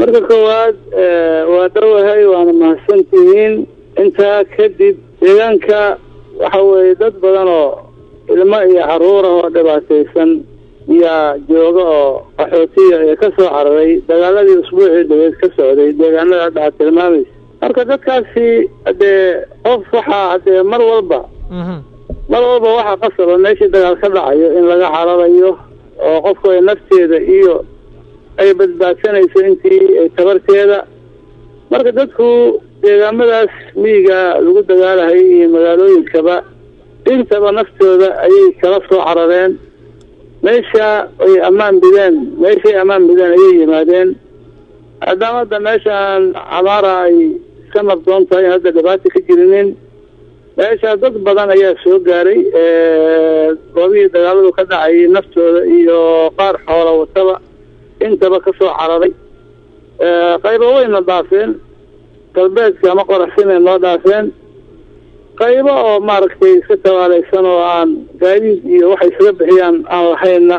marka koowaad waa dhowahay waana mahadsantihiin intaa kadib deegaanka waxa weeye dad badan oo ilmo iyo carruur ah oo dhibaataysan yaa jooga oo qaxootiya ee ka soo cararay dagaaladii usbuucii dhaweed ka socday deegaanada hadda aad tilmaamaysa marka dadkaasi haddee qof waxaa haddee mar walba mar walba waxaa qasaba meeshii dagaal ka dhacayo in laga cararayo oo qofku ay nafteeda iyo ay badbaadsanayso intii ay tabarteeda marka dadku deegaamadaas miyiga lagu dagaalahay iyo magaalooyinkaba intaba naftooda ayay kala soo carareen meesha ay ammaan bideen meeshay ammaan bideen ayay yimaadeen maadaama hadda meeshaan camaara ay iska nabdoon tahay in hadda dhibaata ka jirinin meesha dad badan ayaa soo gaaray goobihii dagaaladu ka dhacayay naftooda iyo qaar xoola wataba intaba ka soo cararay qaybo wayna dhaafeen galbeedka ama qoraxsinay noo dhaafeen qaybo oo maaragtay iska tabaalaysan oo aan gaadiid iyo waxay isaga bixiyaan aan lahayna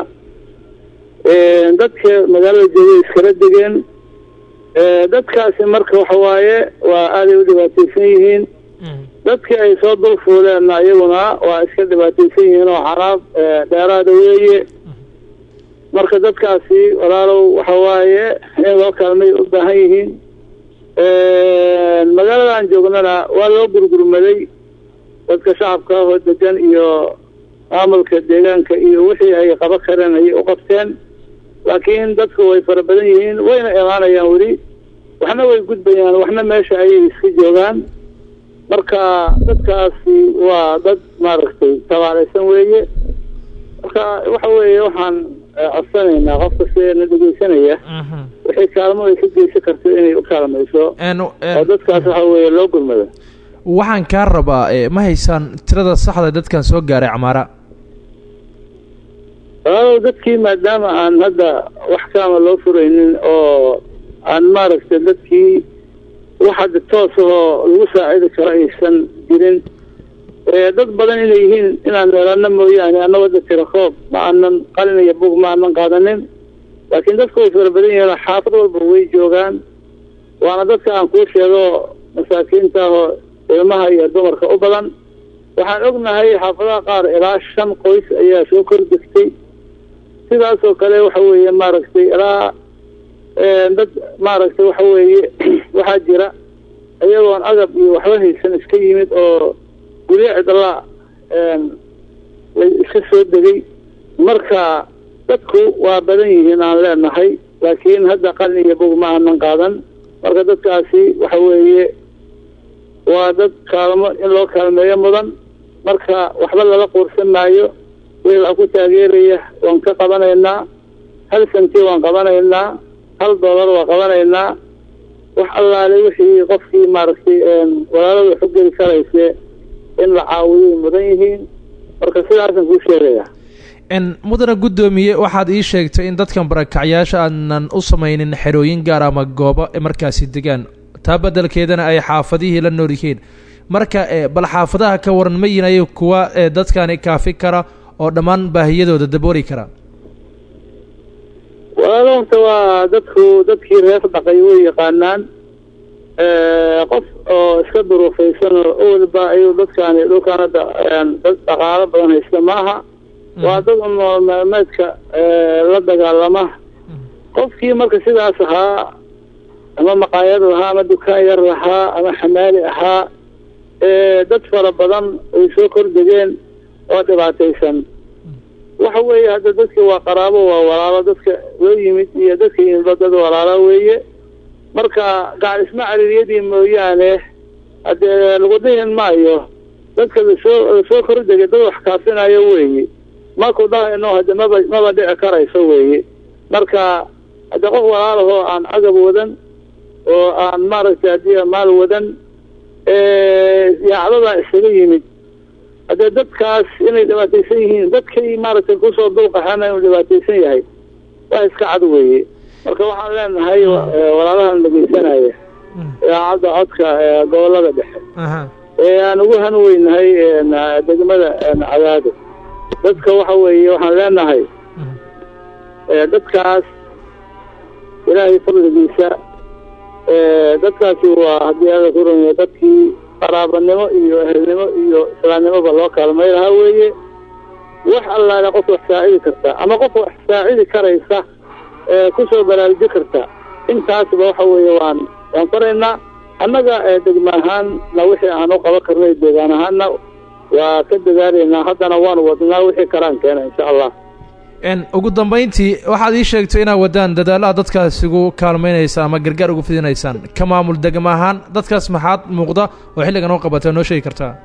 dadka magaalada joogay iskala degeen dadkaasi marka waxa waaye waa aaday u dhibaataysan yihiin dadkii ay soo dul fuuleenna iyaguna waa iska dhibaataysan yihiin oo xaraab dheeraada weeye marka dadkaasi walaalow waxa waaye in loo kaalmay u baahan yihiin magaaladan joognana waa loo gurgurmaday dadka shacabka ahoo degan iyo maamulka deegaanka iyo wixii ay qaba kareen ayay u qabteen laakiin dadku way fara badan yihiin wayna imaanayaan weli waxna way gudbayaan waxna meesha ayay iska joogaan marka dadkaasi waa dad maaragtay tabaalaysan weeye marka waxa weeye waxaan codsanaynaa qof kasteena dhegeysanaya wixii kaalmo ay ka geysan karto inay u kaalmayso oo dadkaas waxa weeye loo gurmado waxaan kaa rabaa ma haysaan tirada saxda dadkan soo gaaray camaara walaalow dadkii maadaama aan hadda wax kaama loo furaynin oo aan maaragtay dadkii wax hadda toos ahoo lagu saacidi karo aysan jirin dad badan inay yihiin inaan meelana mooyaane annagoo da tirakoob ma aanan qalin iyo bug ma aanan qaadanin laakiin dadku way fara badan yihiin xaafad walba way joogaan waana dadka aan kuu sheego masaakiinta ahoo ilmaha iyo dumarka u badan waxaan ognahay xaafadaha qaar ilaa shan qoys ayaa soo kor degtay sidaasoo kale waxa weeye maaragtay ilaa dad maaragtay waxa weeye waxaa jira iyagoon agab iyo waxba haysan iska yimid oo guryo cidlaa la iska soo degay marka dadku waa badan yihiin aan leenahay laakiin hadda qalin iyo bog ma aanan qaadan marka dadkaasi waxa weeye waa dad kaalmo in loo kaalmeeyo mudan marka waxba lala quursan maayo weel a ku taageeraya waan ka qabanaynaa hal santi waan qabanaynaa hal doolar waan qabanaynaa wax allaale wixii qofkii maaragtay walaalada xogeli karayse in la caawiyay mudan yihiin marka sidaasan kuu sheegaya mudana guddoomiye waxaad ii sheegtay in dadkan barakacyaasha aanan u samaynin xerooyin gaar ama goobo markaasi degaan taa beddelkeedana ay xaafadihii la nool yihiin marka bal xaafadaha ka waran ma yihin ayay kuwa dadkani kaafi kara oo dhammaan baahiyadooda dabooli kara walaalo horta waa dadku dadkii reer dhaqay way yaqaanaan qof oo iska duruufaysan oo owalba ayuu dadkaani dhulkaan hadda dad dhaqaalo badan haysta maaha waa dad nool maalmeedka la dagaalama qofkii marka sidaas ahaa ama maqaayad lahaa ama dukaan yar lahaa ama xamaali ahaa dad fara badan ay soo kordegeen oo dhibaataysan waxa weeye hadda dadka waa qaraabo waa walaalo dadka loo yimid iyo dadka yimidba dad walaalo weeye marka gacismo caririyadii mooyaane haddee lagu dhihin maayo dadka lasoo lasoo kordegay dad wax kaafinayo weeye maku dhahayno hadde maba maba dhici karayso weeye marka haddee qof walaalahoo aan agab wadan oo aan maaragtay haddii maal wadan yaacdadaa isaga yimid haddee dadkaas inay dhibaataysan yihiin dadkay maaragtay kusoo dulqaxana inuu dhibaataysan yahay waa iska cad weeye marka waxaan leenahay walaalahan dhegeysanaya idaacadda codka gobolada dhexe ee aan ugu hanweynahay degmada cadaado dadka waxa weeye waxaan leenahay dadkaas ilaahay fadligiisa dadkaasi waa haddii ala ku rumeeyo dadkii qaraabanimo iyo ehelnimo iyo islaamnimoba loo kaalmay lahaa weeye wax allaale qof wax saacidi karta ama qof wax saacidi karaysa kusoo baraaruji karta intaasba waxa weeye waan waan faraynaa annaga degma ahaanna wixii aan u qaban karnay deegaan ahaanna waa ka dadaalaynaa haddana waan wadnaa wixii kalaan keena insha allah ugu dambayntii waxaad ii sheegtay inaad waddaan dadaalaha dadkaas ugu kaalmaynaysa ama gargaar ugu fidinaysaan ka maamul degma ahaan dadkaas maxaad muuqda oo xilligan oo qabata noo sheegi kartaa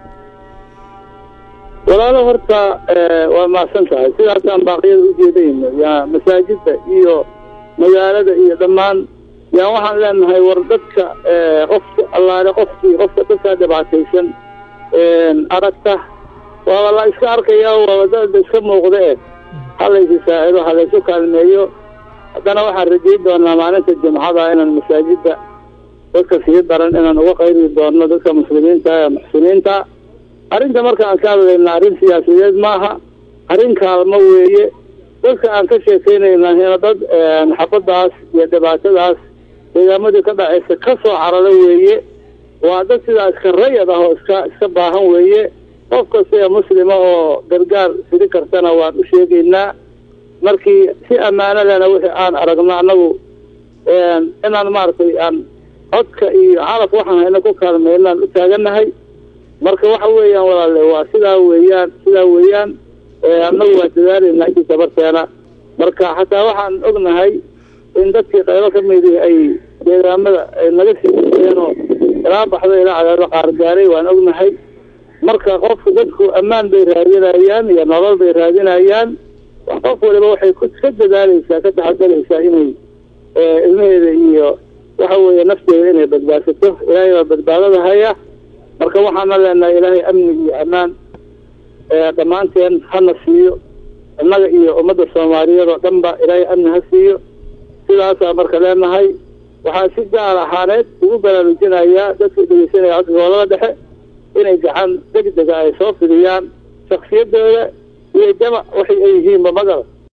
walaalo horta waa mahadsan tahay sidaasaan baaqyada u jeedayno yaa masaajidda iyo magaalada iyo dhammaan yaan waxaan leenahay war dadka qofka allaale qofkii qofka dadkaa dhibaataysan aragta waaba la iska arkayaa waaba dada iska muuqda e halaysu saacido halaysu kaalmeeyo haddana waxaan rajayn doonaa maalinta jimcada inaan masaajidda dadka sii daran inaan uga qayri doono dadka muslimiinta ee muxsiniinta arrinta marka aan ka hadlayna arrin siyaasadeed maaha arrin kaalmo weeye dadka aan ka sheekaynayna hina dad xabadaas iyo dhibaatadaas deegaamadii ka dhacaysa ka soo cararo weeye waa dad sidaa iska rayad ah oo iska iska baahan weeye qof kasta ee muslima oo gargaar fidi kartana waan u sheegaynaa markii si ammaano lena wixii aan aragno annagu inaan maaragtay aan codka iyo calaf waxaan hayna ku kaalmaynaan u taagannahay marka waxa weeyaan walaale waa sidaa weeyaan sidaa weeyaan annagu waa dadaalaynaa intii tabarteena marka xataa waxaan ognahay in dadkii qaybo ka midi ay deegaamada ay naga siiyeenoo ilaa baxdo ilaa cadaado qaar gaaray waan ognahay marka qofku dadku ammaan bay raadinayaan iyo nolol bay raadinayaan qof waliba waxay ka dadaalaysaa ka taxadalaysaa inay ilmaheeda iyo waxa weeye nafteeda inay badbaadsato ilaahay baa badbaadada haya marka waxaana leenahay ilaahay amni iyo ammaan dhammaanteen hana siiyo innaga iyo ummadda soomaaliyeed oo dhan ba ilaahay amni ha siiyo sidaasaa marka leenahay waxaa si gaar ahaaneed ugu baraarujinayaa dadka dhegeysanaya codka gobolada dhexe inay gacan degdega ay soo fidiyaan shaksiyadooda iyo jamac waxay ay yihiinba magala